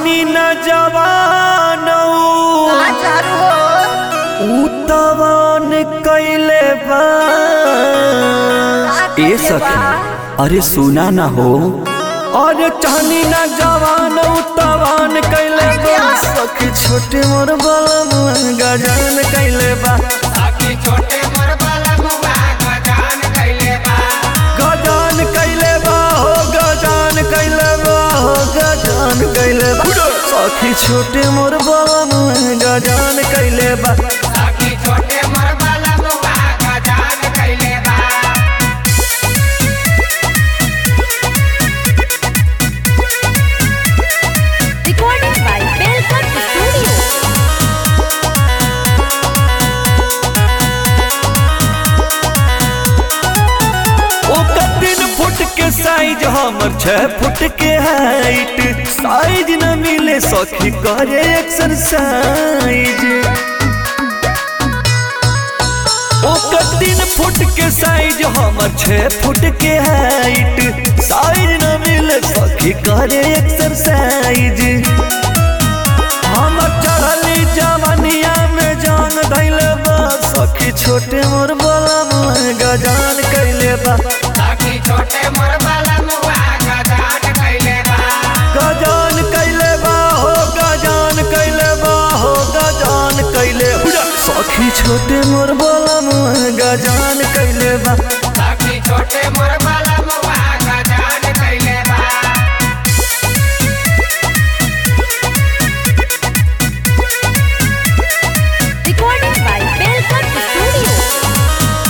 चहनी न जवान उतवान कैले बा ए सखी अरे सुना ना हो अरे चहनी न जवान उतवान कैले बा सखी छोटे मोर बलम गजान कैले बा छोटे मोर बलमुआ गजान कैले बा गजान कैले बा हो गजान कैले बा हो गजान कैले बा सखी छोटे मोर बलम गजान कैले बा सखी छोटे मोर बलमुआ गजान कैले बा Recorded by Belcut Studio. ओकर तीन फुट के साइज हमर छह फुट के हाइट साइज न मिले सखी करे एक्सरसाइज ओकर तीन फुट के साइज हमर छह फुट के हाइट साइज न मिले सखी करे एक्सरसाइज हमर चढ़ली जवनिया में जान धैले बा सखी छोटे मोर बलम गजान कैले बा सखी छोटे मोर बलमुआ गजान कैले बा गजान कैले बा हो गजान कैले बा हो गजान कैले बा। सखी छोटे मोर बलम गजान कैले बा सखी छोटे मोर बलमुआ गजान कैले बा Recorded by Belcut Studio.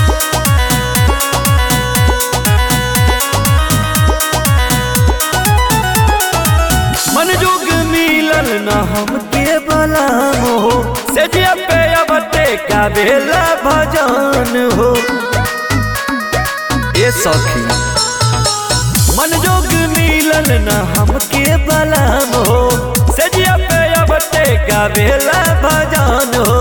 मन जोग मिलल न हमके बलाम हो सेजिया पे अबते का बेला भजन हो ए सखी मन जोग मिलल न हमके बलाम हो सेजिया पे अबते का बेला भजन हो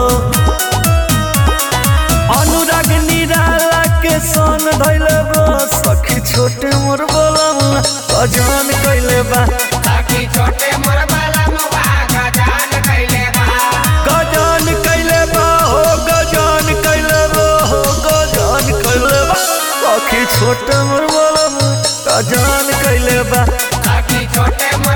अनुराग निराला के सन धैले बा सखी छोटे मोर बलम अजान कैले बा सखी छोटे मोर बलमुआ गजान कैले बा गजान कैले बा हो गजान कैले बा हो गजान कैले बा सखी छोटे मोर बलम गजान कैले बा सखी छोटे मोर